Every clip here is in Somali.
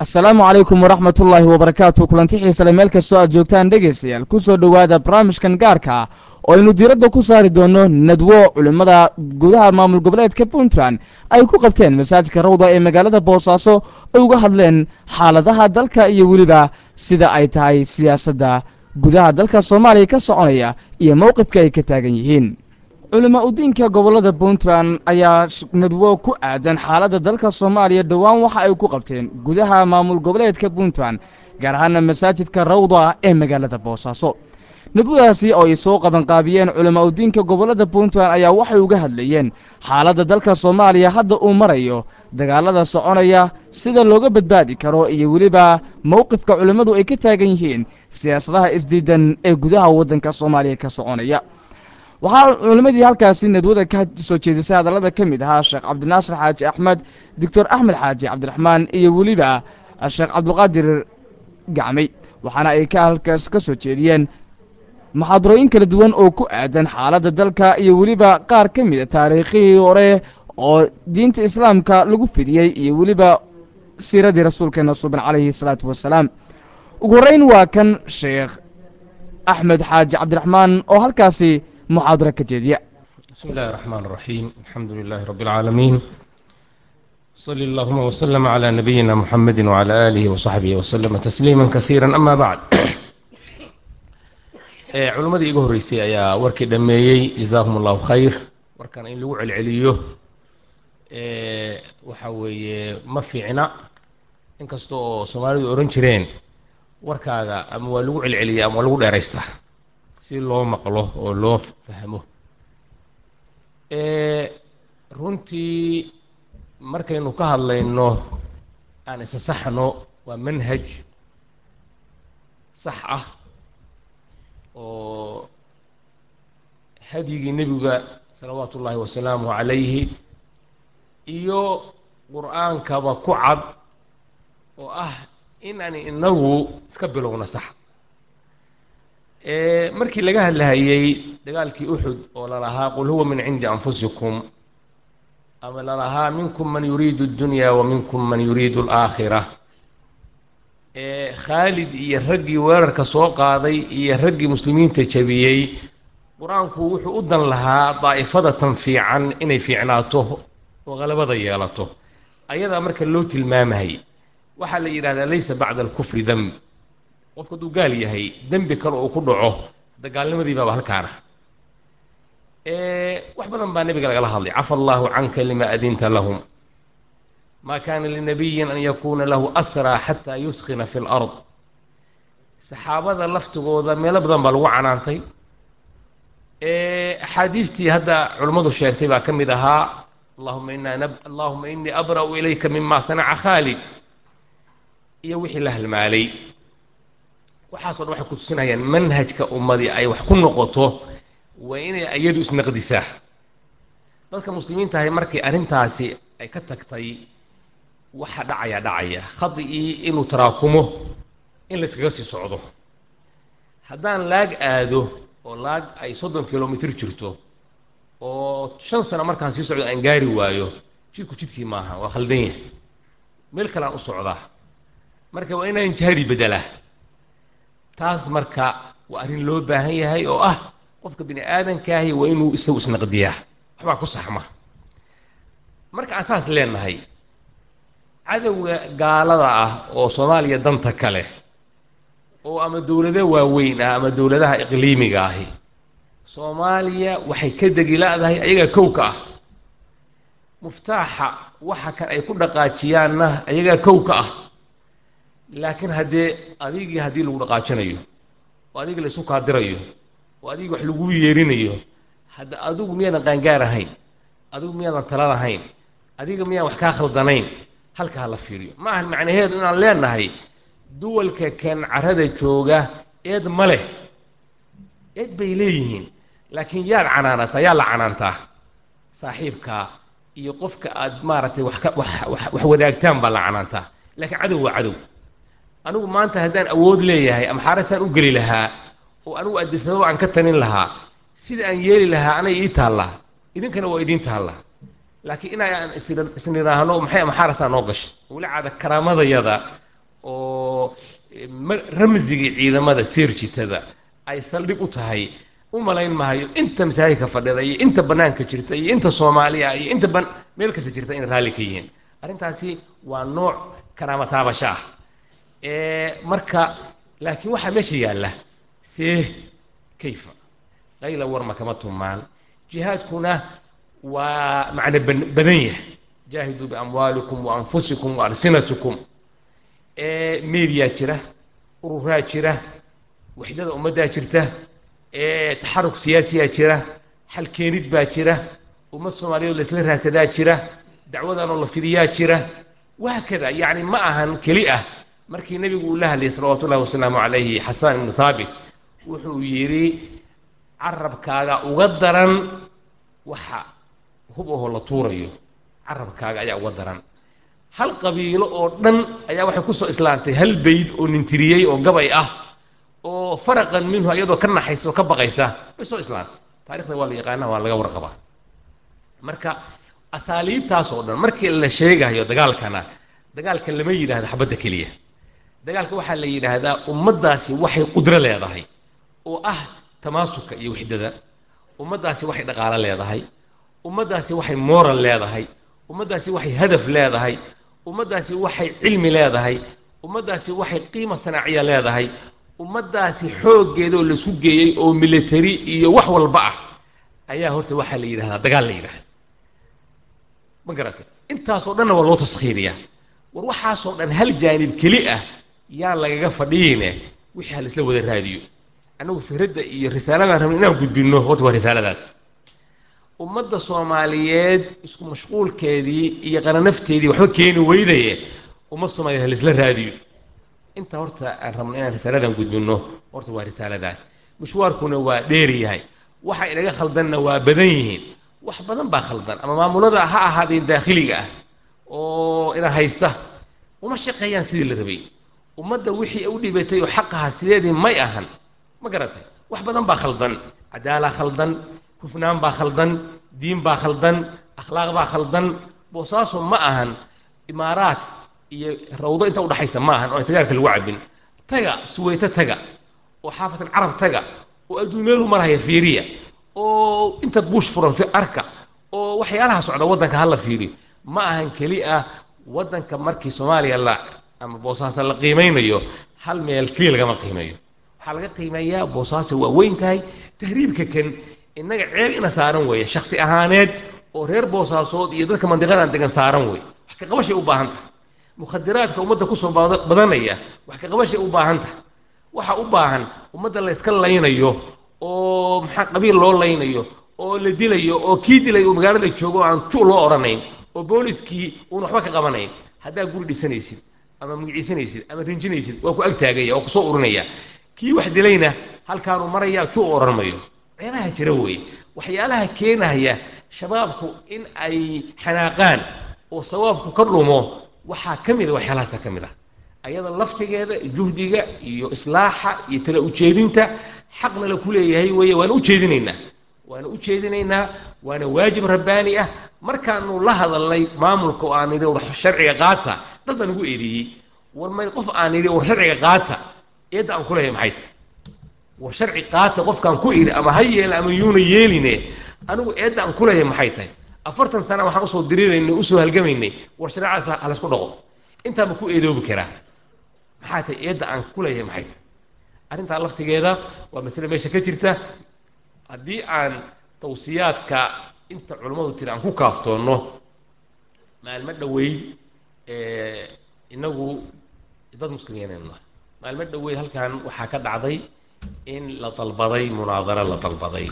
asalaamu calaykum waraxmat ullaahi wabarakaatu kulanti xiisale meel kastoo aad joogtaan dhegaystayaal ku soo dhowaada barnaamijkan gaarka ah oo aynu diiradda ku saari doonno nadwo culimmada gudaha maamul goboleedka puntland ay ku qabteen masaajidka rawda ee magaalada boosaaso ay uga hadleen xaaladaha dalka iyo weliba sida ay tahay siyaasadda gudaha dalka soomaaliya ka soconaya iyo mowqifka ay ka taagan yihiin culimo udiinka gobollada puntland ayaa nadwo ku aadan xaaladda dalka soomaaliya dhowaan waxa ay ku qabteen gudaha maamul goboleedka puntland gaar ahaana masaajidka rawda ee magaalada boosaaso nadwadaasi oo ay soo qabanqaabiyeen culimo udiinka gobollada puntland ayaa waxay uga hadlayeen xaaladda dalka soomaaliya hadda uu marayo dagaalada soconaya sida looga badbaadi karo iyo weliba mowqifka culimmadu ay ka taagan yihiin siyaasadaha isdiidan ee gudaha waddanka soomaaliya ka soconaya waxaa culimmadii halkaasi nadwada ka soo jeedisay hadallada ka mid ahaa sheekh cabdinaasir xaaji axmed doctor axmed xaaji cabdiraxmaan iyo weliba sheekh cabdulqaadir gacmay waxaana ay ka halkaas ka soo jeediyeen muxaadarooyin kala duwan oo ku aadan xaaladda dalka iyo weliba qaar ka mida taariikhihii hore oo diinta islaamka lagu fidiyey iyo weliba siiradii rasuulkeena suban calayhi salaatu wasalaam ugu horreyn waa kan sheekh axmed xaaji cabdiraxmaan oo halkaasi muxaadaro ka jeediya بسم الله الرحمن الرحيم الحمد لله رب العالمين صلى اللهم وسلم على نبينا محمد وعلى آله وصحبه وسلم تسليما كثيرا أما بعد culimmadii iga horreysay ayaa warkii dhammeeyey jazaahum allahu khayr warkan in lagu celceliyo waxa weeye ma fiicna inkasta oo soomaalidu ohan jireen warkaaga ama waa lagu celceliya ama waa lagu dheeraystaa si loo maqlo oo loo fahmo runtii markaynu ka hadlayno aan isa saxno waa manhaj sax ah oo hadyigii nebiga salawaatu ullaahi wasalaamuhu calayhi iyo qur-aankaba ku cad oo ah inaan inagu iska bilowna sax markii laga hadlahayey dagaalkii uxud oo lalahaa qul huwa min cindi anfusikum ama lalahaa minkum man yuriidu اddunya wa minkum man yuriidu alaakhira khaalid iyo raggii weerarka soo qaaday iyo raggii muslimiinta jabiyey qur-aanku wuxuu u dan lahaa daa'ifadatan fiican inay fiicnaato oo qalabada yeelato ayadaa marka loo tilmaamahay waxaa la yidhahdaa laysa bacda alkufri demb qofku hadduu gaal yahay dembi kale uu ku dhaco dagaalnimadii baaba halkaana wax badan baa nebiga lagala hadlay cafa allaahu canka lima adinta lahum ma kaana linabiyin an yakuuna lahu asraa xataa yuskina fi lard saxaabada laftigooda meelo badan baa lagu canaantay axaadiistii hadda culimmadu sheegtay baa ka mid ahaa allahuma ina allahuma inii abra'u ilayka mima sanaca khaalid iyo wixii la halmaalay waxaaso dhan waxay ku tusinayaan manhajka ummadii ay wax ku noqoto waa inay iyadu isnaqdisaa dadka muslimiintahay markii arrintaasi ay ka tagtay waxa dhacaya dhacaya khadi-ii inuu taraakumo in layskaga sii socdo haddaan laag aado oo laag ay soddon kilomitr jirto oo shan sano markaan sii socdo aan gaari waayo jidku jidkii maaha waa khaldan yahay meel kaleaan u socdaa marka waa inaan jihadii beddelaa taas marka waa arrin loo baahan yahay oo ah qofka bini aadankaahi waa inuu isagu isnaqdiyaa waxbaa ku saxma marka aan saas leenahay cadowga gaalada ah oo soomaaliya danta kale oo ama dowlado waaweyn ah ama dowladaha iqliimiga ahi soomaaliya waxay ka degi la-dahay ayagaa kow ka ah muftaaxa waxa kan ay ku dhaqaajiyaanna ayagaa kow ka ah laakiin haddee adigii haddii lagu dhaqaajinayo oo adiga la isu kaadirayo oo adiga wax lagu yeerinayo hadda adigu miyaadan qaangaar ahayn adigu miyaadan tala lahayn adiga miyaan wax kaa khaldanayn halka ha la fiiriyo ma ahan macnaheedu inaan leenahay duwalka kan carada jooga eed ma leh eed bay leeyihiin laakiin yaad canaanataa yaa la canaantaa saaxiibkaa iyo qofka aad maaragtay wax ka wax wax wax wadaagtaan baa la canaantaa laakiin cadow waa cadow anigu maanta haddaan awood leeyahay ama xaarasaan u geli lahaa oo anigu adisababa aan ka tanin lahaa sida aan yeeli lahaa anay ii taallaa idinkana waa idiin taallaa laakiin inaan isnidhaahno maxay ama xaarasaa noo gashay weli caada karaamadayada iyo ma- ramsigii ciidamada seerjitada ay saldhig u tahay u malayn mahayo inta masaajidka fadhida iyo inta bannaanka jirta iyo inta soomaaliya iyo inta ban meel kasta jirta inay raalli ka yihiin arrintaasi waa nooc karaama taabasho ah ee marka laakiin waxaa meesha yaalla see kayfa qayla warma kama tumaan jihaadkuna waa macno ban- badan yahay jaahiduu biamwaalikum wa anfusikum wa alsinatikum ee meediyaa jira ururaa jira waxdada ummaddaa jirta ee taxaruk siyaasiyaa jira xal keenid baa jira ummad soomaaliyeed laysla raadsadaa jira dacwadanoo la fidiyaa jira wahaakada yacni ma ahan keli ah markii nebigu uu la hadlayay salawaatu ullahi wasalaamu calayhi xasaan ibnu saabit wuxuu yidhi carabkaaga uga daran waxa hub ahoo la tuurayo carabkaaga ayaa uga daran hal qabiilo oo dhan ayaa waxay ku soo islaantay hal beyd oo nintiriyey oo gabay ah oo faraqan minhu iyadoo ka naxaysa oo ka baqaysa way soo islaantay taarikhda waa la yaqaana waa laga warqabaa marka asaaliibtaas oo dhan markii la sheegayo dagaalkana dagaalka lama yidhaahdo xabadda keliya dagaalka waxaa la yidhaahdaa ummaddaasi waxay qudro leedahay oo ah tamaasuka iyo wixdada ummaddaasi waxay dhaqaalo leedahay ummaddaasi waxay moral leedahay ummaddaasi waxay hadaf leedahay ummaddaasi waxay cilmi leedahay ummaddaasi waxay qiimo sanaaciya leedahay ummaddaasi xooggeedoo laisku geeyey oo military iyo wax walba ah ayaa horta waxaa la yidhahdaa dagaal la yidhahda ma garatay intaasoo dhanna waa loo taskhiiriyaa war waxaasoo dhan hal jaanib keli ah yaan lagaga fadhiyeyne wixii ha laisla wada raadiyo annagu fikradda iyo risaaladaan rabno inaan gudbinno horta waa risaaladaas ummadda soomaaliyeed isku mashquulkeedii iyo qaranafteedii waxba keeni weydaye ummad soomaaliyeed ha laisla raadiyo inta horta aan rabno inaan risaaladan gudbinno horta waa risaaladaas mishwaarkuna waa dheer yahay waxa inaga khaldanna waa badan yihiin wax badan baa khaldan ama maamulada ha ahaadeen daakhiliga ah oo ina haysta uma shaqeeyaan sidii la rabay ummadda wixii u dhibatay oo xaqaha sideedii may ahan ma garatay wax badan baa khaldan cadaalaa khaldan hufnaan baa khaldan diin baa khaldan akhlaaq baa khaldan boosaaso ma ahan imaaraat iyo rawdo inta udhaxaysa ma ahan oo aan sagaarka lagu cabin taga suweyto taga oo xaafatan carab taga oo adduun meelu marhaya fiiriya oo inta buush furan fi arka oo waxyaalaha socda waddanka hala fiiriyo ma ahan keli ah waddanka markii soomaaliya la ama boosaaso la qiimeynayo hal meel keliya lagama qiimeeyo waxaa laga qiimeeyaa boosaaso waa weyn tahay tahriibka kan innaga ceeb ina saaran weeye shaksi ahaaneed oo reer boosaasood iyo dadka mandiqadan degan saaran weeye wax ka qabashay u baahan tahay mukhadiraadka ummadda kusoo bada- badanaya wax ka qabashay u baahan tahay waxa u baahan ummadda la iska laynayo oo maxaa qabiil loo laynayo oo la dilayo oo kii dilay uu magaalada joogo oo aan ju loo odhanayn oo booliskii uuna waxba ka qabanayn haddaa guri dhisanaysid ama magiciisanaysid ama rinjinaysid waa ku agtaagaya oo kusoo urinaya kii wax dilayna halkaanuu maraya ju u odhan mayo ceebaha jira weeye waxyaalaha keenaya shabaabku in ay xanaaqaan oo sawaabku ka dhumo waxaa ka mid a waxyaalahaasa ka mid ah ayada laftigeeda juhdiga iyo islaaxa iyo tala ujeedinta xaqna la ku leeyahay weeye waana ujeedinaynaa waana u jeedinaynaa waana waajib rabbaani ah markaanu la hadalnay maamulka oo aan idhi war sharciga qaata dad baa nagu eedeeyey war may qof aan idhi war sharciga qaata eedda aan ku leeyahay maxay tahay war sharci qaata qofkaan ku idhi ama ha yeela ama yuuna yeeline anigu eedda aan ku leeyahay maxay tahay afartan sana waxaan usoo diriraynay usoo halgamaynay war shareecaas ha laysku dhaqo intaanba ku eedoobi karaa maxaa tahay eedda aan ku leeyahay maxay tahay arrintaa laftigeeda waa masale meesha ka jirta haddii aan tawsiyaadka inta culammadu tiri aan ku kaaftoonno maalmo dhoweyd inagu dad muslimiinaynu nahay maalmo dhoweyd halkan waxaa ka dhacday in la dalbaday munaadaro la dalbaday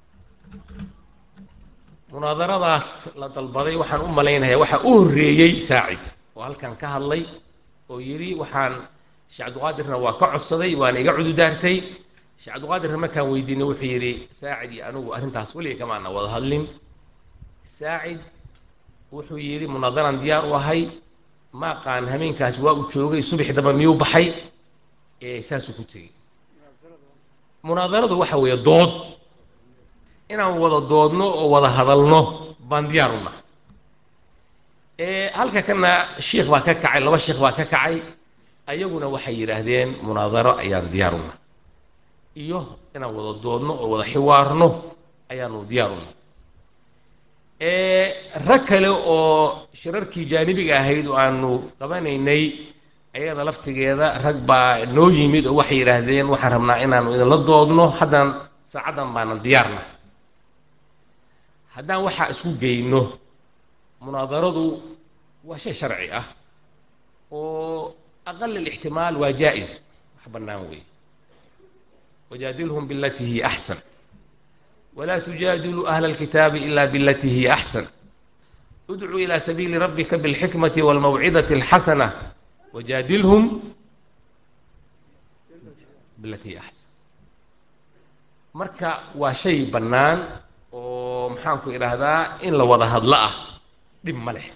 munaadaradaas la dalbaday waxaan u malaynayaa waxaa u horreeyey saacid oo halkan ka hadlay oo yidhi waxaan sheekh cabdiqaadirna waa ka codsaday waana iga cududaartay sheekh cabdiqaadirna markaan weydiinay wuxuu yidhi saacid iyo anigu arrintaas weliga kamaana wada hadlin saacid wuxuu yidhi munaadaraan diyaar u ahay ma aqaan hameenkaas waa uu joogay subaxi dambe miyuu baxay ee saasuu ku tegey munaadaradu waxa weeye dood inaan wada doodno oo wada hadalno baan diyaar u nahay halka kana shiikh baa ka kacay laba shiikh baa ka kacay ayaguna waxay yidhaahdeen munaadaro ayaan diyaar una iyo inaan wada doodno oo wada xiwaarno ayaanu diyaar una rag kale oo shirarkii jaanibiga ahayd oo aanu qabanaynay ayada laftigeeda rag baa noo yimid oo waxay yidhaahdeen waxaan rabnaa inaanu idinla doodno haddaan saacaddan baanan diyaarna haddaan waxaa isku geyno munaadaradu waa shay sharci ah oo aqal alixtimaal waa jaa-is wax bannaan weeye wajaadilhum bilatii hiya axsan walaa tujaadiluu ahla alkitaabi ila bilatii hiya axsan udcuu ilaa sabiili rabbika bilxikmati walmawcidati alxasana wajaadilhum bilatii hiya axsan marka waa shay bannaan oo maxaanku idhaahdaa in la wada hadlo ah dhib ma leh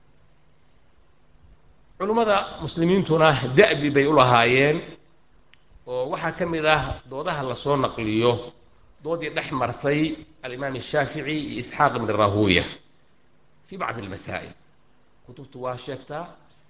culummada muslimiintuna da'bi bay u lahaayeen oo waxaa ka mid ah doodaha lasoo naqliyo doodii dhex martay alimaam الshaafiعي iyo isxaaq ibn rahuya fi bacdi اlmasaa'il kutubtu waa sheegtaa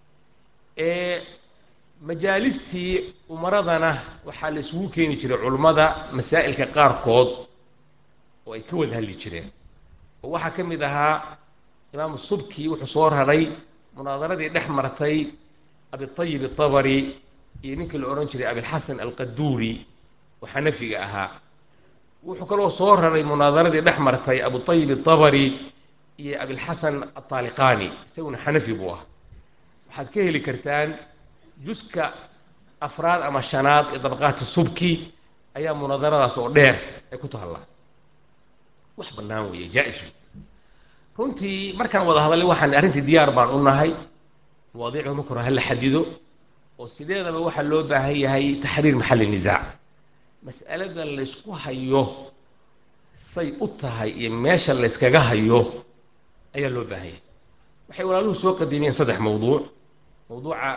majaalistii umaradana waxaa la isugu keeni jiray culummada masaa'ilka qaarkood oo ay ka wada hadli jireen oo waxaa ka mid ahaa imaamu subki wuxuu soo raray munaadaradii dhex martay abiطayib الطabri iyo ninkii la odhan jiray abilxasan alqaduuri oo xanafiga ahaa wuxuu kaloo soo raray munaadaradii dhex martay abuطayib الطabri iyo abilxasan aطaaliqani isaguna xanafi buu ah waxaad ka heli kartaan juska afraad ama shanaad ee dabaqaati subki ayaa munaadaradaas oo dheer ay ku tahallaa wax bannaan weeye jaa-is runtii markaan wada hadalay waxaan arrintii diyaar baan u nahay mawaadiicdu marka hore hala xadido oo sideedaba waxaa loo baahan yahay taxriir maxalli nisaac mas'alada laysku hayo say u tahay iyo meesha layskaga hayo ayaa loo baahan yahay waxay walaaluhu soo qadimiyeen saddex mawduuc mawduuca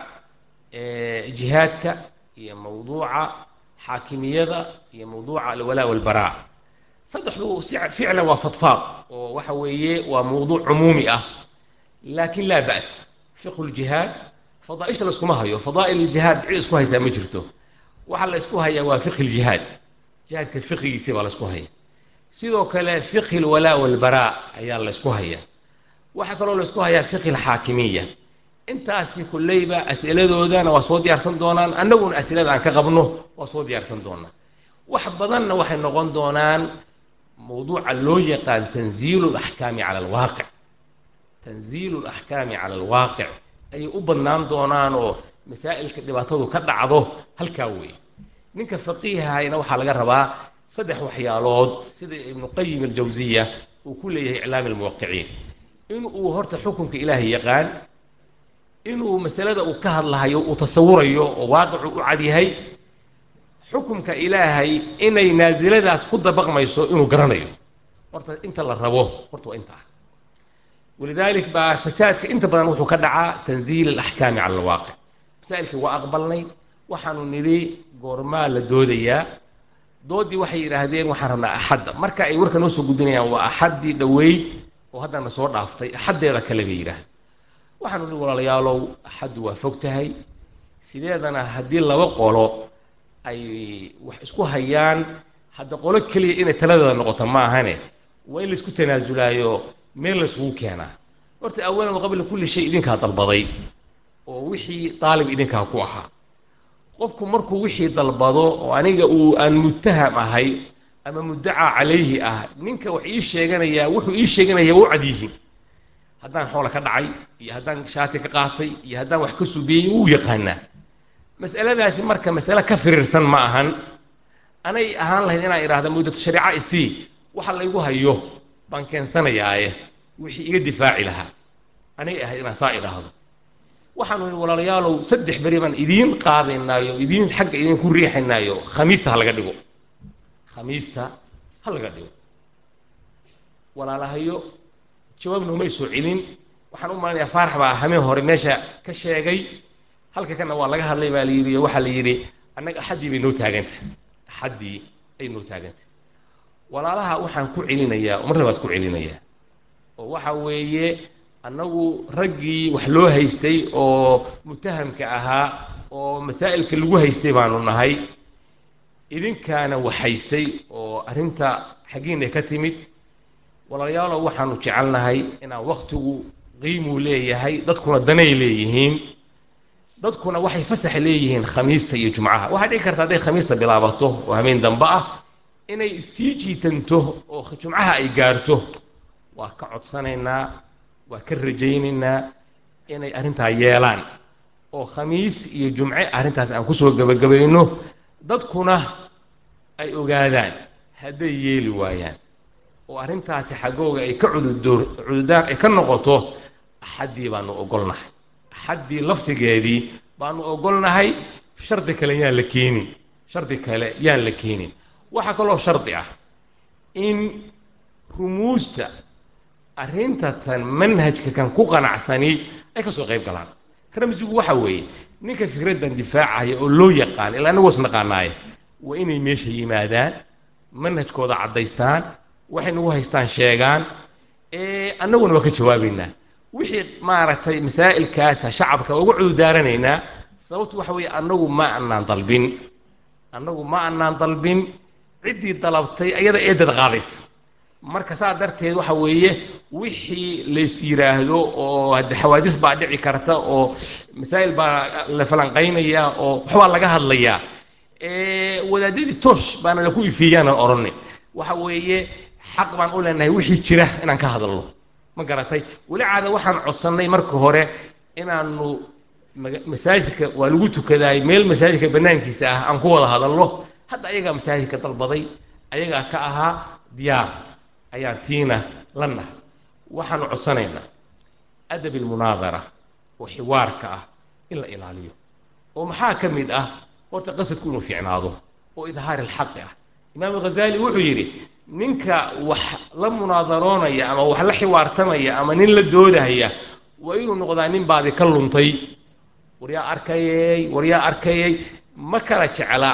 jihaadka iyo mawduuca xaakimiyada iyo mawduuca alwalaa walbaraa saddexdu si ficlan waa fadfaaq oo waxa weeye waa mawduuc cumuumi ah laakin laa ba's fiqhu ljihaad fadaaisha layskuma hayo fadaa'il ljihaad cid isku haysaa ma jirto waxaa la ysku hayaa waa fiqhi ljihaad jihaadka fiqigiisi baa la ysku haya sidoo kale fiqhi lwalaa walbaraa ayaa la ysku hayaa waxaa kaloo la ysku hayaa fiqhi alxaakimiya intaasi kulleyba as'iladoodana waa soo diyaarsan doonaan annaguna as'ilada aan ka qabno waa soo diyaarsan doonaa wax badanna waxay noqon doonaan mawduuca loo yaqaan tanziilu alaxkaami cala alwaaqic tanziilu alaxkaami cala alwaaqic ayay u badnaan doonaan oo masaa'ilka dhibaatadu ka dhacdo halkaa weeye ninka faqiihahayna waxaa laga rabaa saddex waxyaalood sida ibnu qayim aljawsiya uu ku leeyahay iclaami almuwaqiciin in uu horta xukunka ilaahay yaqaan inuu masalada uu ka hadlahayo uu tasawurayo oo waaqicu u cadyahay xukumka ilaahay inay naasiladaas ku dabaqmayso inuu garanayo horta inta la rabo horta waa intaa walidaalik baa fasaadka inta badan wuxuu ka dhacaa tanziil alaxkaami cala alwaaqic masaa'ilkii waa aqbalnay waxaanu nidhi goormaa la doodayaa doodii waxay yidhaahdeen waxaan rabnaa axadda marka ay warka noo soo gudbinayaan waa axaddii dhoweyd oo haddana soo dhaaftay axaddeeda kale bay yidhahdeen waxaanu nihi walaalayaalow axaddu waa fog tahay sideedana haddii laba qolo ay wax isku hayaan hadda qolo keliya inay taladooda noqoto ma ahane waa in laisku tanaasulaayo meel layskugu keenaa horta awalan qabla kulli shay idinkaa dalbaday oo wixii daalib idinkaa ku ahaa qofku markuu wixii dalbado oo aniga uu aan muttaham ahay ama muddacaa calayhi ah ninka wax ii sheeganayaa wuxuu ii sheeganaya waa u cad yihiin haddaan xoola ka dhacay iyo haddaan shaati ka qaatay iyo haddaan wax ka sugiyey wuu yaqaanaa mas'aladaasi marka masale ka firiirsan ma ahan anay ahaan lahayd inaan idhaahda muddatu shariica isii waxa laygu hayo baan keensanayaaye wixii iga difaaci lahaa anay ahayd inaan saa idhaahdo waxaanu nihi walaalayaalow saddex beri baan idiin qaadaynaayo idiin xagga idinku riixaynaayo khamiista ha laga dhigo khamiista ha laga dhigo walaalahayo jawaab noomay soo celin waxaan u malanayaa faarax baa hameen hore meesha ka sheegay halka kana waa laga hadlay baa la yidhi waxaa la yidhi annaga axaddii bay noo taagantah axaddii ay noo taagantah walaalaha waxaan ku celinayaa mar labaad ku celinayaa oo waxa weeye annagu raggii wax loo haystay oo mutahamka ahaa oo masaa'ilka lagu haystay baanu nahay idinkaana wax haystay oo arrinta xaggiina ka timid walaalayaalow waxaanu jecelnahay inaan wakhtigu qiimuu leeyahay dadkuna danay leeyihiin dadkuna waxay fasax leeyihiin khamiista iyo jumcaha waxaa dhici karta hadday khamiista bilaabato oo habeen dambe ah inay sii jiitanto oo jumcaha ay gaarto waa ka codsanaynaa waa ka rajaynaynaa inay arrintaa yeelaan oo khamiis iyo jumce arrintaas aan kusoo gebagabayno dadkuna ay ogaadaan hadday yeeli waayaan oo arrintaasi xaggooga ay ka cududoor cududaan ay ka noqoto axaddii baanu ogolnahay axaddii laftigeedii baanu ogolnahay shardi kale yaan la keenin shardi kale yaan la keenin waxaa kaloo shardi ah in rumuusta arrinta tan manhajka kan ku qanacsani ay ka soo qayb galaan ramsigu waxa weeye ninka fikraddan difaacaya oo loo yaqaan ilaa anagu isnaqaanaaye waa inay meesha yimaadaan manhajkooda caddaystaan waxay nagu haystaan sheegaan annaguna waa ka jawaabaynaa wixii maaragtay masaa'ilkaasa shacabka uga cududaaranaynaa sababtu waxa weeye annagu ma anaan dalbin annagu ma anaan dalbin ciddii dalabtay ayada eedad qaadaysa marka saa darteed waxa weeye wixii lays yidhaahdo oo hadde xawaadis baa dhici karta oo masaa'il baa la falanqaynaya oo waxbaa laga hadlayaa wadaadadii toosh baana laku ifiiyaanan odhanay waxa weeye xaq baan u leenahay wixii jira inaan ka hadalno ma garatay weli caada waxaan codsannay marka hore inaanu masaajidka waa lagu tukadaay meel masaajidka bannaankiisa ah aan ku wada hadalno hadda ayagaa masaajidka dalbaday ayagaa ka ahaa diyaar ayaan tiina la nahay waxaanu codsanaynaa adab ilmunaadara oo xiwaarka ah in la ilaaliyo oo maxaa ka mid ah horta qasadku inuu fiicnaado oo idhaari alxaqi ah imaam ghazaali wuxuu yidhi ninka wax la munaadaroonaya ama wax la xiwaartamaya ama nin la doodahaya waa inuu noqdaa nin baadi ka luntay waryaa arkayey waryaa arkayey ma kala jecla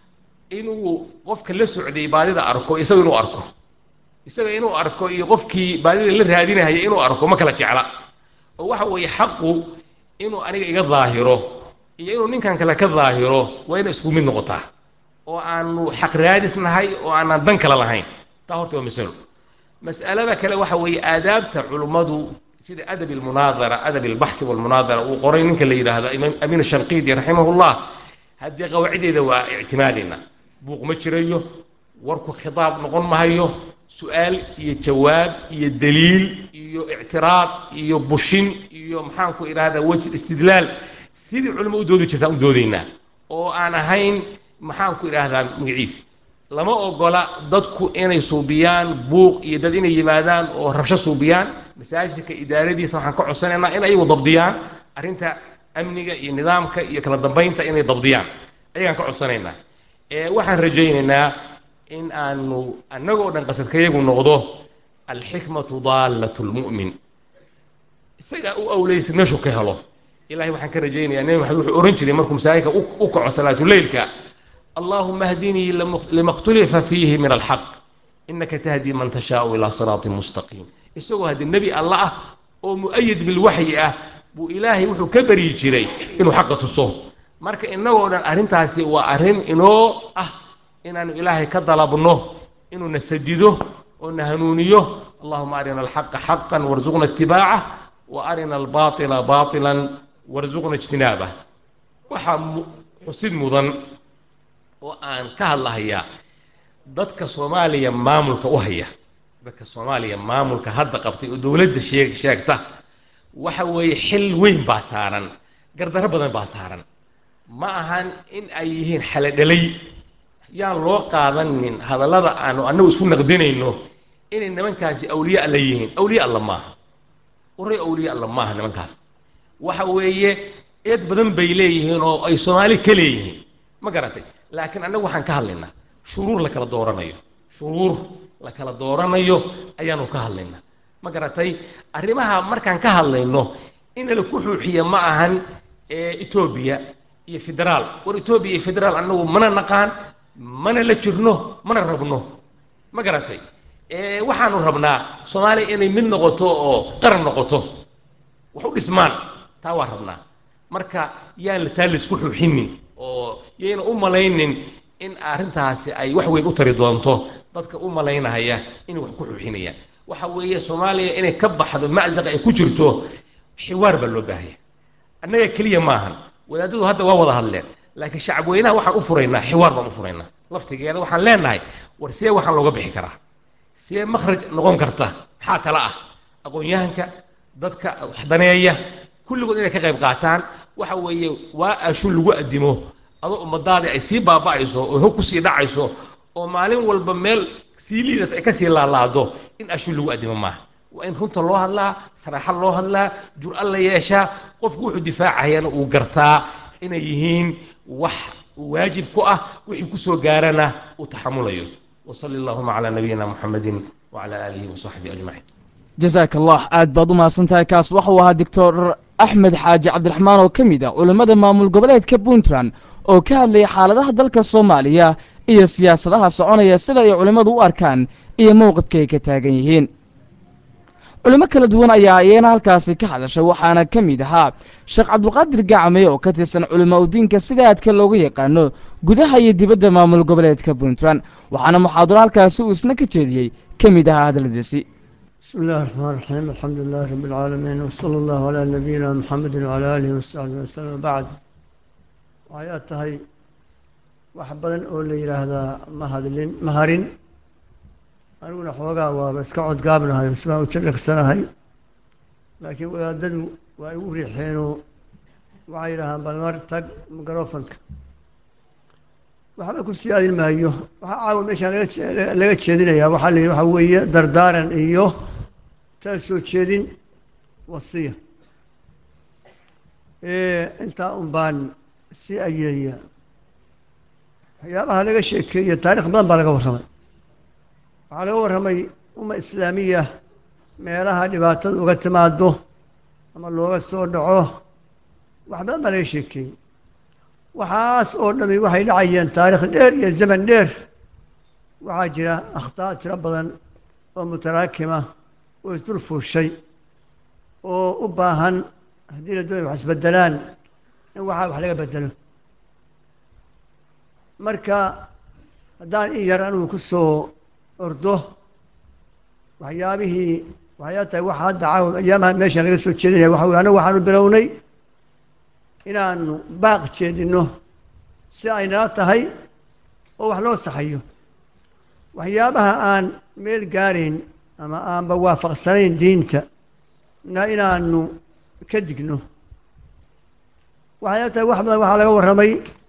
inuu qofka la socday baadida arko isaga inuu arko isaga inuu arko iyo qofkii baadida la raadinahaya inuu arko ma kala jecla oo waxa weeye xaqu inuu aniga iga daahiro iyo inuu ninkan kale ka daahiro waa ina isku mid noqotaa oo aanu xaq raadis nahay oo aanan dan kale lahayn taa horta waa masalo mas'alada kale waxa weeye aadaabta culummadu sida adab ilmunaadara adab ilbaxsi walmunaadara uu qoray ninka la yidhaahdo imaam amiin shanqiidi raximahullah haddii qawaacideeda waa ictimaadayna buuq ma jirayo warku khitaab noqon mahayo su-aal iyo jawaab iyo daliil iyo ictiraad iyo bushin iyo maxaanku idhahdaa wejh istidlaal sidii culimo u doodi jirtaan u doodaynaa oo aan ahayn maxaanku idhaahdaa magaciisa lama ogola dadku inay suubiyaan buuq iyo dad inay yimaadaan oo rabsho suubiyaan masaajidka idaaradiisa waxaan ka codsanaynaa in ayagu dabdiyaan arrinta amniga iyo nidaamka iyo kala dambaynta inay dabdiyaan ayagaan ka codsanaynaa waxaan rajaynaynaa in aanu annagoo dhan qasadkayagu noqdo alxikmatu daallat lmu'min isagaa u awleysa meeshuu ka helo ilahay waxaan ka rajaynayaa nebi maxamed wuxuu ohan jiray markuu masaajidka u kaco salaatuleylka allahuma hdinii lima khtulifa fiihi min alxaq inaka tahdi man tashaau ilaa siraatin mustaqiim isagoo haddii nebi alla ah oo mu'ayid bilwaxyi ah buu ilaahay wuxuu ka baryi jiray inuu xaqa tuso marka innagoo dhan arrintaasi waa arrin inoo ah inaanu ilaahay ka dalabno inuu na sadido oo na hanuuniyo allahuma arina alxaqa xaqan warzuqna itibaacah wa arina albaatila baatilan warzuqna ijtinaabah waxaa xusid mudan oo aan ka hadlahayaa dadka soomaaliya maamulka u haya dadka soomaaliya maamulka hadda qabtay oo dowladda sheeg sheegta waxa weeye xil weyn baa saaran gardarro badan baa saaran ma ahan in ay yihiin xaladhalay yaan loo qaadanin hadallada aanu annagu isku naqdinayno inay nimankaasi awliye alla yihiin awliye alla maaha waray awliye alla maaha nimankaas waxa weeye eed badan bay leeyihiin oo ay soomaali ka leeyihiin ma garatay laakiin annagu waxaan ka hadlaynaa shuruur la kala dooranayo shuruur la kala dooranayo ayaanu ka hadlaynaa ma garatay arrimaha markaan ka hadlayno in la ku xuuxiya ma ahan etoobiya iyo federaal war etoobiya iyo federaal annagu mana naqaan mana la jirno mana rabno ma garatay waxaanu rabnaa soomaaliya inay mid noqoto oo qaran noqoto wax u dhismaan taa waa rabnaa marka yaan la taa laisku xuuxinin oo yayna u malaynin in arrintaasi ay wax weyn u tari doonto dadka u malaynahaya inay wax ku xuuxinayaan waxa weeye soomaaliya inay ka baxdo maczaqa ay ku jirto xiwaar baa loo baahaya annaga keliya maahan wadaadadu hadda waa wada hadleen laakiin shacab weynaha waxaan u furaynaa xiwaar baan u furaynaa laftigeeda waxaan leenahay war see waxaan looga bixi karaa see makhraj noqon karta maxaa tala ah aqoon-yahanka dadka waxdaneeya kulligood inay ka qayb qaataan waxa weeye waa ashun lagu addimo adoo ummadaadii ay sii baaba'ayso oo hog kusii dhacayso oo maalin walba meel sii liidata ay kasii laalaado in ashun lagu addimo maaha waa in runta loo hadlaa saraaxa loo hadlaa jur-a la yeeshaa qofku wuxuu difaacayana uu gartaa inay yihiin wax waajib ku ah wixii kusoo gaarana uu taxamulayo wasali allahuma calaa nabiyina muxamedin wacala aalihi wasaxbihi ajmaciin jasaaka allah aad baad u mahadsan tahay kaas waxuu ahaa doctor axmed xaaji cabdiraxmaan oo ka mid ah culimmada maamul goboleedka puntland oo ka hadlayay xaaladaha dalka soomaaliya iyo siyaasadaha soconaya sida ay culimmadu u arkaan iyo mowqifka ay ka taagan yihiin culimo kala duwan ayaa iyana halkaasi ka hadashay waxaana ka mid ahaa sheekh cabdulqaadir gacme oo ka tirsan culimo udiinka sida aadka looga yaqaano gudaha iyo dibadda maamul goboleedka puntland waxaana muxaadaro halkaasi uu isna ka jeediyey ka mid ahaa hadalladiisi بسم الله الرحمن الرحيم الحمد لله رب العالمين وصلى الله على نبينا محمد وعلى آله وصحبه وسلم بعد waxay aad tahay wax badan oo la yidhaahdaa ma hadlin ma harin aniguna xoogaa waaba iska codgaabnahay isbaan u jadhagsanahay laakiin wadaadadu waa igu riixeenoo waxay yidhaahaan bal mar tag microfonka waxba ku sii adin maayo waxaa caawa meeshaan laga jee- laga jeedinayaa waxaa la yidhi waxaa weeye dardaaran iyo tala soo jeedin wasiya intaa un baan sii ayiraya waxyaabaha laga sheekeeye taarikh badan baa laga warramay waxaa laga warramay umma islaamiya meelaha dhibaatada uga timaado ama looga soo dhaco wax badan baa laga sheekeeyey waxaas oo dhami waxay dhacayeen taarikh dheer iyo zaman dheer waxaa jira akhtaa tiro badan oo mutaraakima oo isdul fuushay oo u baahan haddii la doonay wax isbedelaan in waxaa wax laga bedelo marka haddaan in yar anugu ku soo ordo waxyaabihii waxyaa tahay waxa hadda caawa ayaamaha meeshan laga soo jeedinaya waxa weye annagu waxaanu bilownay inaanu baaq jeedinno si ay nala tahay oo wax loo saxayo waxyaabaha aan meel gaarayn ama aanba waafaqsanayn diinta na inaanu ka digno waxay tahay wax badan waxaa laga warramay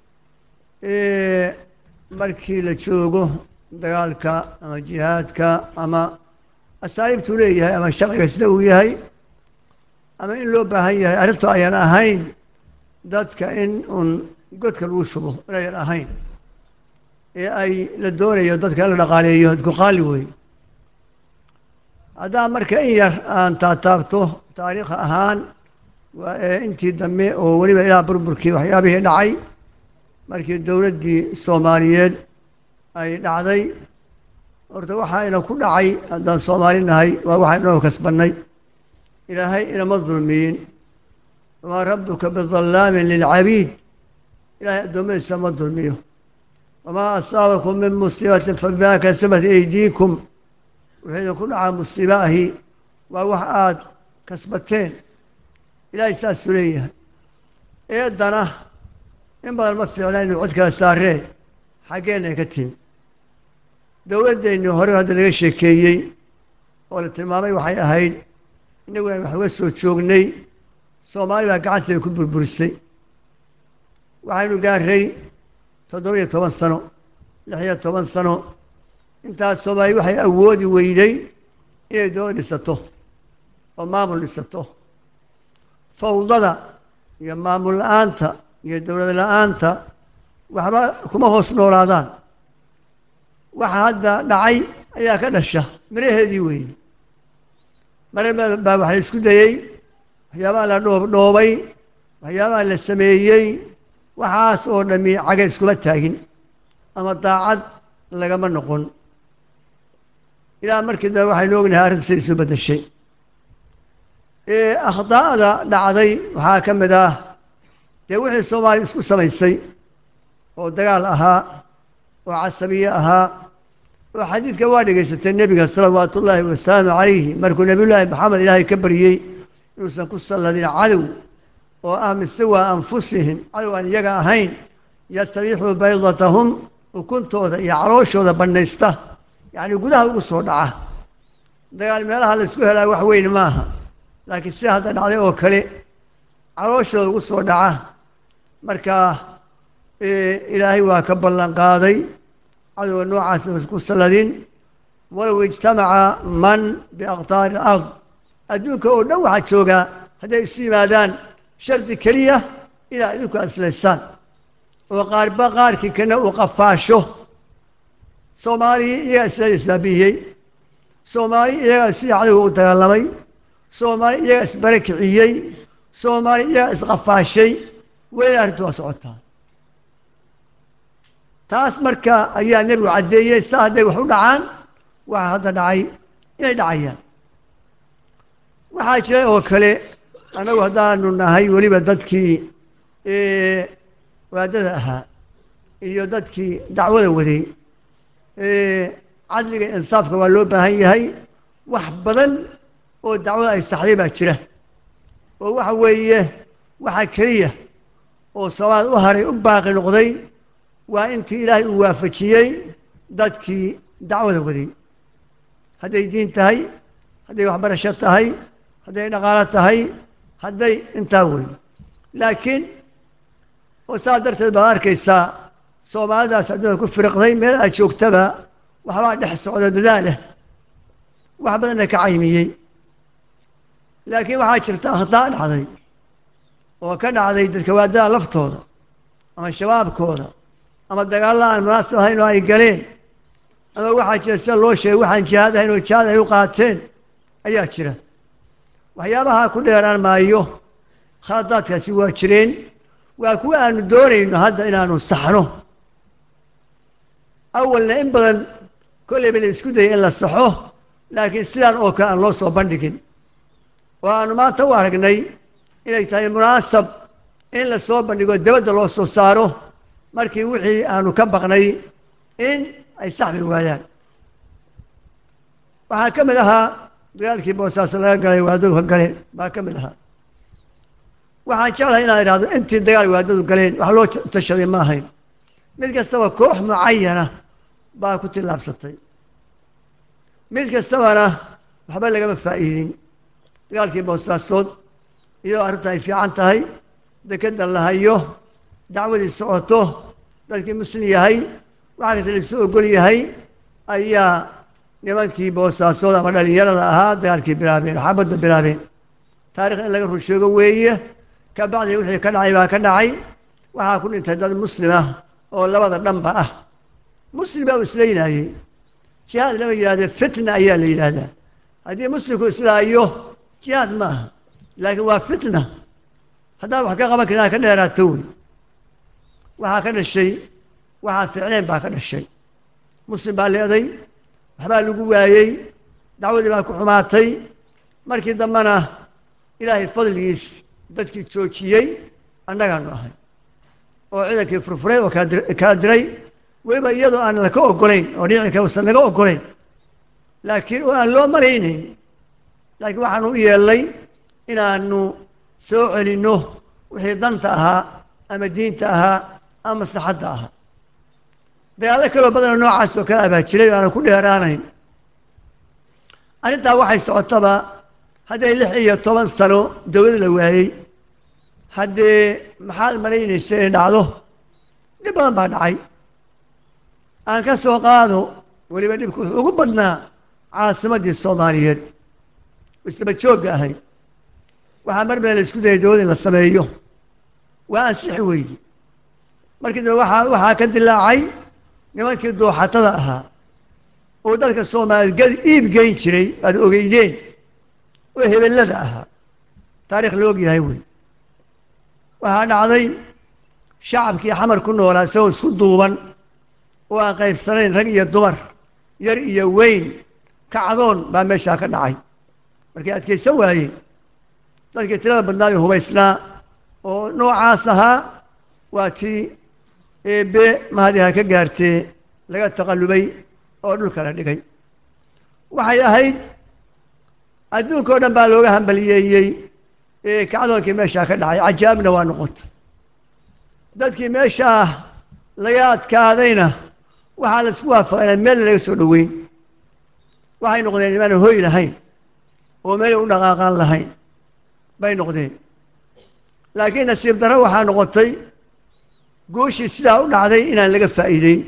markii la joogo dagaalka ama jihaadka ama asaaliibtuu leeyahay ama sharciga sida uu yahay ama in loo baahan yahay arrintu ayaan ahayn dadka in uun godka lagu shubo inayan ahayn ee ay la doonayo dadka in la dhaqaaleeyo dadku qaali wey haddaan marka in yar aan taataabto taariikh ahaan waa ee intii dambe oo weliba ilaa burburkii waxyaabihii dhacay markii dowladdii soomaaliyeed ay dhacday horta waxaayna ku dhacay haddaan soomaali nahay waa waxaynu noo kasbannay ilaahay inama dulmiyin wamaa rabbuka bidallaamin lilcabiid ilaahay addoommadiisa ma dulmiyo wamaa asaabakum min musiibatin fabimaa kasabat aydiikum wuxuu idinku dhacaa musiibo ahi waa wax aada kasbateen ilaahay saasuu leeyahay eeddana in badan ma fiicna inu cod kala saaree xaggeenna ay ka timi dowladdeennii hore hadda laga sheekeeyey oo la tilmaamay waxay ahayd innagu aan wax uga soo joognay soomaali baa gacanteeda ku burburisay waxaynu gaaray toddoba iyo toban sano lix iyo toban sano intaas soomaali waxay awoodi weyday inay dowlad dhisato oo maamul dhisato fawdada iyo maamul la-aanta iyo dowlad la-aanta waxba kuma hoos noolaadaan waxa hadda dhacay ayaa ka dhasha miraheedii weeye mare baa wax la isku dayey waxyaabaha la dhoob dhoobay waxyaabaha la sameeyey waxaas oo dhami caga iskuma taagin ama daacad lagama noqon ilaa markii dambe waxaynu ognahay arrintu siday isu beddeshay akhdaa'da dhacday waxaa ka mid ah dee wixii soomaaliya isku samaysay oo dagaal ahaa oo casabiye ahaa oo xadiidka waa dhegaysatay nebiga salawaatu ullaahi wasalaamu calayhi markuu nebiyullaahi maxamed ilaahay ka baryey inuusan ku salladin cadow oo ah mise waa anfusihim cadow aan iyaga ahayn yastabiixuu baydatahum ukuntooda iyo calooshooda bannaysta yacni gudaha ugu soo dhaca dagaal meelaha laysku helaa wax weyn maaha laakiin sida hadda dhacday oo kale calooshooda ugu soo dhaca marka ilaahay waa ka ballan qaaday cadowga noocaas ku salladin walow ijtamaca man biaqtaari alard adduunka oo dhan waxaa joogaa hadday isu yimaadaan shardi keliya inaa idinku aslaysaan oo qaarba qaarkii kana uu qafaasho soomaaliya iyagaa isla isbaabiyey soomaaliya iyagaa sidii cadowga u dagaalamay soomaaliya iyagaa isbare kiciyey soomaaliya iyagaa isqafaashay weli arrintu waa socotaa taas marka ayaa nebigu caddeeyey saa hadday wax u dhacaan waxa hadda dhacay inay dhacayaan waxaa jira oo kale annagu haddaanu nahay weliba dadkii waadada ahaa iyo dadkii dacwada waday cadliga insaafka waa loo baahan yahay wax badan oo dacwada ay saxday baa jira oo waxa weeye waxaa keliya oo soomaad u haray u baaqi noqday waa intii ilaahay uu waafajiyey dadkii dacwada waday hadday diin tahay hadday waxbarasho tahay hadday dhaqaalo tahay hadday intaa wey laakiin oo saas darteed baad arkaysaa soomaalidaas adduunka ku firiqday meel aad joogtaba waxbaa dhex socda dadaaleh wax badanna ka caymiyey laakiin waxaa jirta akhtaa dhacday oo ka dhacday dadka waadada laftooda ama shabaabkooda ama dagaalla aan munaasib ahayn oo ay galeen ama waxaa jira sida loo sheegay waxaan jihaad ahayn oo jihaad ay u qaateen ayaa jira waxyaabaha ku dheeraan maayo khaladaadkaasi waa jireen waa kuwa aanu doonayno hadda inaanu saxno awalna in badan kolleyba la isku dayay in la saxo laakiin sidaan oo kale aan loo soo bandhigin oo aanu maanta u aragnay inay tahay munaasab in la soo bandhigo debadda loo soo saaro markii wixii aanu ka baqnay in ay saxbi waayaan waxaa ka mid ahaa dagaalkii boosaaso laga galay waadadu ka galeen baa ka mid ahaa waxaan jeclahay inaan idhahdo intii dagaal waadadu galeen wax loo tashaday ma ahayn mid kastaba koox mucayana baa ku tillaabsatay mid kastabana waxba lagama faa'iidin dagaalkii boosaasood iyadoo arrinta ay fiican tahay dekedda la hayo dacwadii socoto dadkii muslim yahay waxa kasta laisu ogol yahay ayaa nimankii boosaasood ama dhalinyarada ahaa dagaalkii bilaabeen xabadda bilaabeen taarikh in laga rusheego weeye ka bacdi wixii ka dhacay baa ka dhacay waxaa ku dhintay dad muslim ah oo labada dhanba ah muslim baa u islaynaayey jihaad lama yidhahdee fitna ayaa la yidhaahdaa haddii muslimku islaayo jihaad ma aha laakiin waa fitna haddaad wax ka qaban karin ka dheeraato wey waxaa ka dhashay waxaa ficleen baa ka dhashay muslim baa leeday waxbaa lagu waayey dacwadii baa ku xumaatay markii dambena ilaahay fadligiis dadkii joojiyey annagaanu ahay oo ciidankii furfuray oo kala diray weliba iyadoo aan laka ogolayn oo dhinaci kale usan laga ogolayn laakiin oo aan loo malaynayn laakiin waxaanu u yeelnay inaanu soo celinno wixii danta ahaa ama diinta ahaa ama maslaxadda ahaa dagaallo kaloo badanoo noocaas oo kale abaa jiray oo aanan ku dheeraanayn arrintaa waxay socotaba hadday lix iyo toban sano dawlad la waayey haddee maxaad malaynaysa inay dhacdo dhib badan baa dhacay aan ka soo qaado weliba dhibku wuxuu ugu badnaa caasimaddii soomaaliyeed isdaba joogga ahayd waxaa mar badan la isku dayay dawlad in la sameeyo waa ansixi weydi markii dambe waxaa waxaa ka dilaacay nimankii dooxatada ahaa oo dadka soomaaliyeed gad iib geyn jiray aada ogeydeen oo hebellada ahaa taarikh la og yahay wey waxaa dhacday shacabkii xamar ku noolaa isagoo isku duuban oo aan qaybsanayn rag iyo dumar yar iyo weyn kacdoon baa meeshaa ka dhacay markii adkaysan waayey dadkii tirada badnaayo hubaysnaa oo noocaas ahaa waa tii eebbe mahadiha ka gaartee laga taqallubay oo dhulka la dhigay waxay ahayd adduunka o dhan baa looga hambaliyeeyey ee kacdoonkii meeshaa ka dhacay cajaabna waa noqotay dadkii meeshaa laga adkaadayna waxaa la isku waafaqay inaan meelna laga soo dhoweyn waxay noqdeen imaana hoy lahayn oo meelay u dhaqaaqaan lahayn bay noqdeen laakiin nasiib darro waxaa noqotay guushii sidaa u dhacday inaan laga faa'iideyn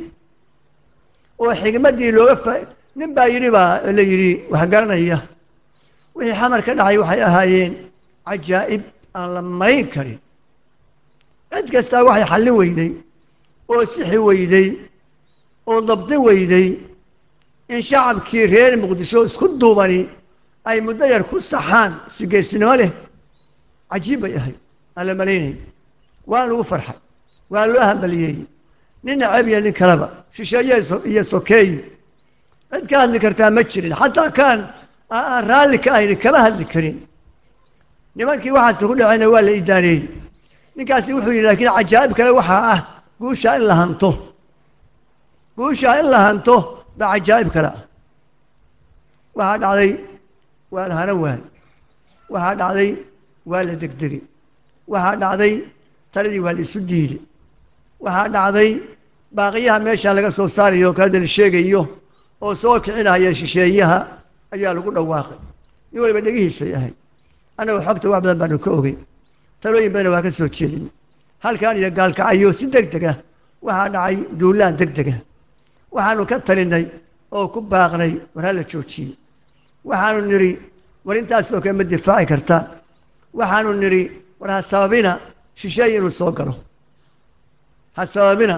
oo xigmaddii looga faa nin baa yidhi baa la yidhi wax garanaya wixii xamar ka dhacay waxay ahaayeen cajaa'ib aan la marayn karin cid kastaa waxay xallin weyday oo sixi weyday oo dabdi weyday in shacabkii reer muqdisho isku duubani ay muddo yar ku saxaan si geesinimo leh cajiib bay ahayd aan la malaynay waa lagu farxay waa loo hambaliyeeyey nin nacab iyo nin kaleba shisheeye iyo sokeeye cid ka hadli kartaa ma jirin xataa kaan aan raalli ka ahayni kama hadli karin nimankii waxaas ku dhacayna waa la idaaneeyey ninkaasi wuxuu yidhi laakiin cajaa'ib kale waxaa ah guushaa in la hanto guushaa in la hanto baa cajaa'ib kale ah waxaa dhacday waa la hana waay waxaa dhacday waa la degdegay waxaa dhacday taladii waa la isu diiday waxaa dhacday baaqiyaha meeshaa laga soo saarayo kalada la sheegayo oo soo kicinaya shisheeyaha ayaa lagu dhawaaqay nin waliba dhegihiisay ahayd annagu xogta wax badan baanu ka ogey talooyin badana waa ka soo jeedin halkaan iyo gaalkacayo si deg deg ah waxaa dhacay duulaan deg deg ah waxaanu ka talinay oo ku baaqnay war ha la joojiyey waxaanu nidhi war intaasoo kale ma difaaci kartaan waxaanu nidhi war ha sababina shisheeye inuu soo galo ha sababina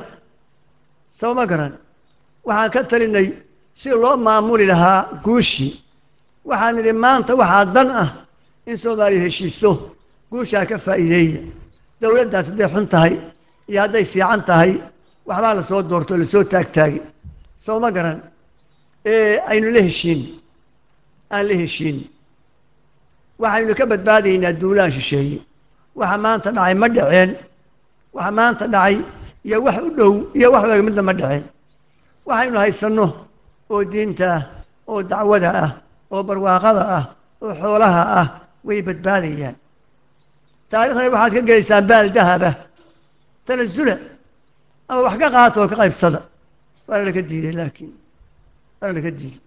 soo ma garan waxaan ka talinay si loo maamuli lahaa guushii waxaan nidhi maanta waxaa dan ah in soomaaliya heshiiso guushaa ka faa'iideeya dowladdaas hadday xun tahay iyo hadday fiican tahay waxbaa la soo doorto lasoo taagtaagi soo ma garan ee aynu la heshiin aan la heshiin waxaynu ka badbaadaynaa duulaan shisheeye waxa maanta dhacay ma dhaceen waxa maanta dhacay iyo wax u dhow iyo wax u eg midna ma dhaceen waxaynu haysanno oo diinta ah oo dacwada ah oo barwaaqada ah oo xoolaha ah way badbaadayaan taariikhdana waxaad ka gelaysaan baal dahaba tanasula ama wax ka qaata oo ka qaybsada waa laga diiday laakiin waa laga diiday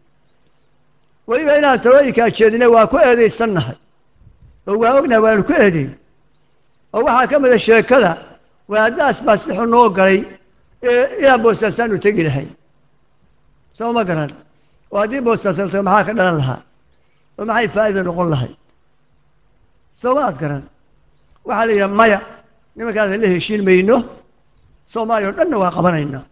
weliba inaan talooyinkaa jeedinay waa ku eedaysannahay oo waa ognahay waanu ku eedeyn oo waxaa ka mida sheekada waadaas baa si xun noo galay ee ilaa boosaasaanu tegi lahay soo ma garan oo haddii boosaas la tago maxaa ka dhalan lahaa oo maxay faa'iida noqon lahay soo ma ad garan waxaa la yidhaha maya nimankaasa la heshiin mayno soomaaliya o dhanna waa qabanaynaa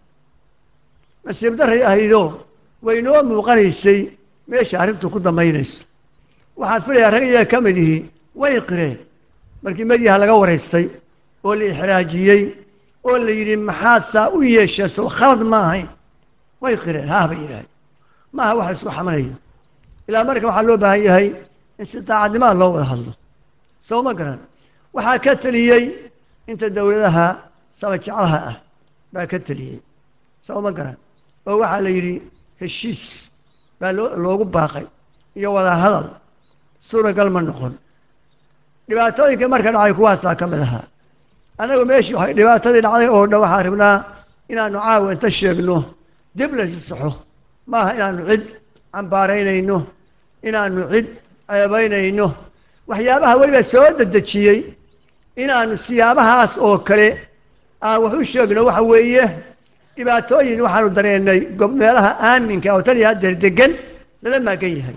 nasiib darray ahaydoo waynoo muuqanaysay meesha arrintu ku dambaynayso waxaan filayaa rag iyaga ka mid ihi way qireen markii medyaha laga waraystay oo la ixraajiyey oo la yidhi maxaad saa u yeeshaa soo khalad ma ahayn way qireen haah bay yidhaaheen maaha wax la isku xamanayo ilaa marka waxaa loo baahan yahay in si daacadnimaa loo wada hadlo soo ma garan waxaa ka teliyey inta dowladaha sabajeclaha ah baa ka teliyey soo ma garan oo waxaa la yidhi heshiis baa loo loogu baaqay iyo wada hadal suuragal ma noqon dhibaatooyinka marka dhacay kuwaasaa ka mid ahaa annagu meeshii waxay dhibaatadii dhacday oo dhan waxaan rabnaa inaanu caawa inta sheegno dib la saxo maaha inaanu cid cambaaraynayno inaanu cid ceebaynayno waxyaabaha weliba soo dedejiyey inaanu siyaabahaas oo kale aan wax u sheegno waxa weeye dhibaatooyin waxaanu dareennay gob meelaha aaminka oo tan iyo haddeer degan lala maagan yahay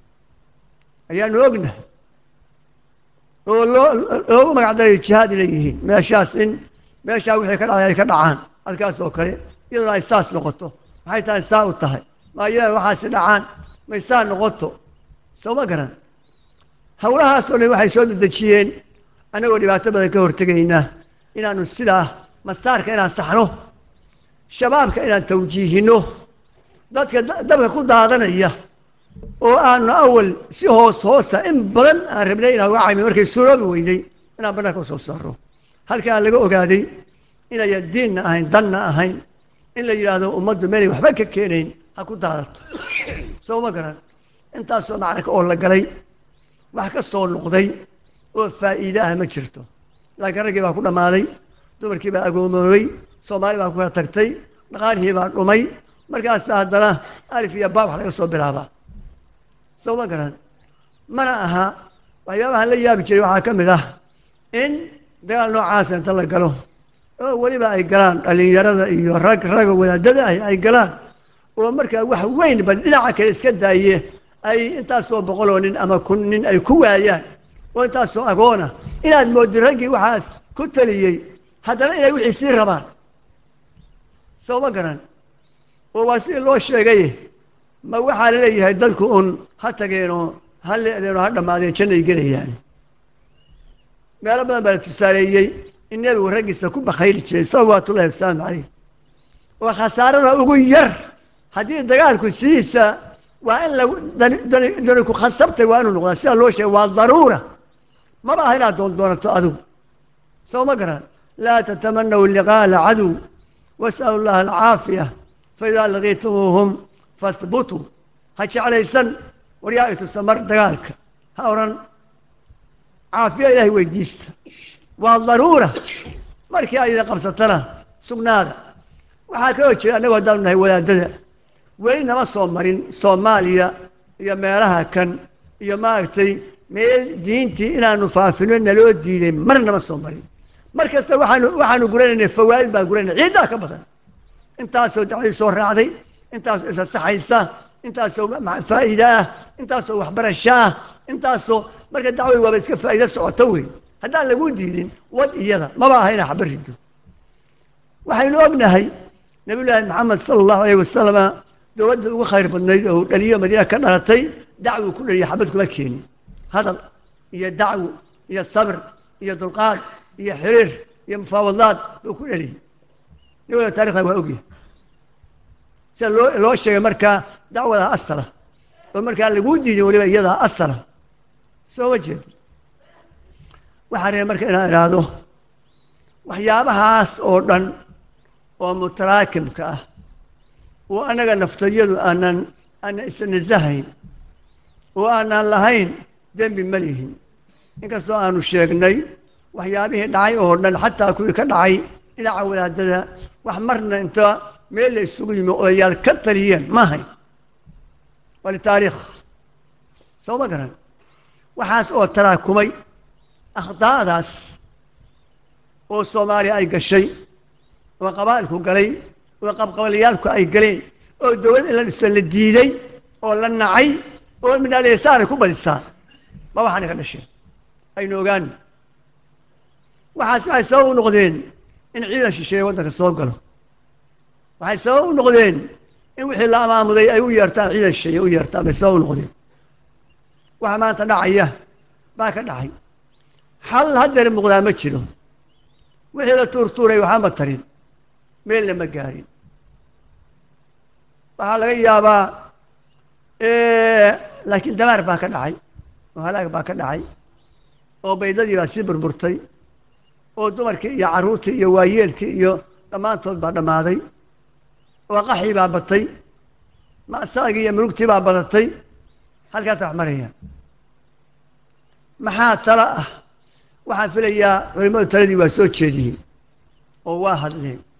ayaanu ognahay oo loo loogu magacdarayo jihaad inay yihiin meeshaas in meeshaa wixii ka dhacay ay ka dhacaan halkaas oo kale iyaduna ay saas noqoto maxay tahay saa u tahay ma iyadana waxaasi dhacaan may saa noqoto soo ma garan howlahaas oo dhan waxay soo dedejiyeen annagoo dhibaato badan ka hortegaynaa inaanu sidaa masaarka inaan saxno shabaabka inaan tawjiihino dadka dabka ku daadanaya oo aanu awal si hoos hoosa in badan aan rabnay inaan uga caymin markay suuroobi weynay inaan bannaanka usoo saaro halkaa laga ogaaday inayan diinna ahayn danna ahayn in la yidhaahdo ummaddu meelay waxba ka keenayn ha ku daadato soo ma garan intaasoo macraka oo la galay wax ka soo noqday oo faa'iide ah ma jirto laakiin raggii baa ku dhammaaday dumarkii baa agoomoobay soomaali baa ku kala tagtay dhaqaalihii baa dhumay markaasa haddana alif iyo baab wax laga soo bilaabaa soo ma garan mana aha waxyaabaha la yaabi jiray waxaa ka mid ah in dagaal noocaasa inta la galo oo weliba ay galaan dhallinyarada iyo rag ragga wadaadada ah ay galaan oo markaa wax weyn bal dhinaca kale iska daaye ay intaasoo boqoloo nin ama kun nin ay ku waayaan oo intaasoo agoona inaad mooddo raggii waxaas ku taliyey haddana inay wixii sii rabaan soo ma garan oo waa sidii loo sheegay ma waxaa la leeyahay dadku un ha tageenoo ha le'deenoo ha dhammaadeen jannay gelayaan meelo badan baa la tusaaleeyey in nebigu raggiisa ku bakhayli jiray salawaatullahi wasalaamu calayh oo khasaarada ugu yar haddii dagaalku sidiisa waa in lagu dani dani dani ku khasabtay waa inuu noqdaa sida loo sheegay waa daruura maba aha inaad doon doonato adigu soo ma garan laa tatamanaw liqaa alcadow was'alu llaha alcaafiya faidaa laqiitumuuhum fahbutuu ha jeclaysan waryaa ay tusa mar dagaalka ha odhan caafiya ilaahay weydiista waa daruura markii ay idin qabsatana sugnaada waxaa kaloo jira annagoo haddaanu nahay wadaadada weli nama soo marin soomaaliya iyo meelaha kan iyo maaragtay meel diintii inaanu faafino naloo diiday mar nama soo marin mar kasta waxaanu waxaanu guranaynay fawaa'id baan guranay ciiddaa ka badan intaasoo dacwadii soo raacday intaasoo isa saxaysa intaasoo faa'iida ah intaasoo waxbarasho ah intaasoo marka dacwadu waaba iska faa'iido socoto wey haddaan lagu diidin wad iyada maba aha inaa xaba rido waxaynu ognahay nabiyullaahi maxamed sala allahu alayh wasalama dowladda ugu khayr badnayd oo dhaliyo madiina ka dhalatay dacwuu ku dhaliya xabad kuma keenin hadal iyo dacwo iyo sabr iyo dulqaad iyo xiriir iyo mufaawadaad buu ku dhaliyey nabiguna taarikhda waa ogyahay sida loo loo sheegay markaa dacwada asala oo markaa laguu diiday weliba iyadaa asala soo ma jeedo waxaa reeba marka inaan idhaahdo waxyaabahaas oo dhan oo mutaraakimka ah oo annaga naftayadu aanan aanan isnasahayn oo aanan lahayn dembi ma lihin inkastoo aanu sheegnay waxyaabihii dhacay oo dhan xataa kuwii ka dhacay dhinaca wadaadada wax marna inta meel la isugu yimi odayaal ka taliyeen ma ahayn waa litaariikh soo ma garan waxaas oo taraakumay akhdaa'daas oo soomaaliya ay gashay oo qabaa'ilku galay oo qabqabalayaalku ay galeen oo dowlad in la dhisto la diiday oo la nacay oo minaalyasaanay ku badisaa ma waxaana ka dhasheen aynu ogaano waxaas waxay sabab u noqdeen in ciidan shisheeye waddanka soo galo waxay sabab u noqdeen in wixii la amaamuday ay u yeertaan ciidan shisheeye u yeertaan bay sabab u noqdeen waxa maanta dhacaya baa ka dhacay xal haddeer muuqdaa ma jiro wixii la tuurtuuray waxaama tarin meelna ma gaarin waxaa laga yaabaa laakiin damaar baa ka dhacay oo halaag baa ka dhacay oo baydadii baa sii burburtay oo dumarkii iyo carruurtii iyo waayeelkii iyo dhammaantood baa dhammaaday oo qaxii baa batay ma'saagii iyo murugtii baa badatay halkaasa wax maraya maxaa talo ah waxaan filayaa culimmadu taladii waa soo jeediyey oo waa hadleen